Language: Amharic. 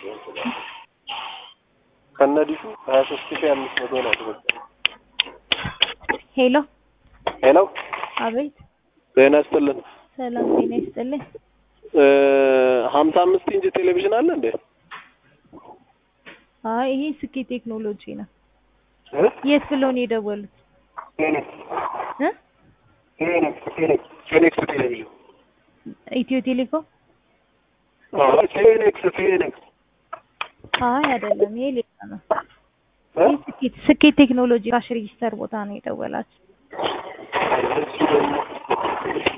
ከነዲሹ ሀያ ሶስት ሺህ አምስት መቶ ነው የተበደረው። ሄሎ ሄሎ አቤት ጤና ይስጥልን። ሰላም ጤና ይስጥልኝ። ሀምሳ አምስት ኢንች ቴሌቪዥን አለ እንዴ? አይ ይሄ ስኬት ቴክኖሎጂ ነው። የት ብለው ነው የደወሉት? እ ፌኒክስ ቴሌቪዥን ኢትዮ ቴሌኮም? ፌኒክስ ፌኒክስ አይ አይደለም፣ ይሄ ሌላ ነው። ይሄ ስኬት ስኬት ቴክኖሎጂ ካሽ ሬጂስተር ቦታ ነው የደወላችሁ። እሱ ደግሞ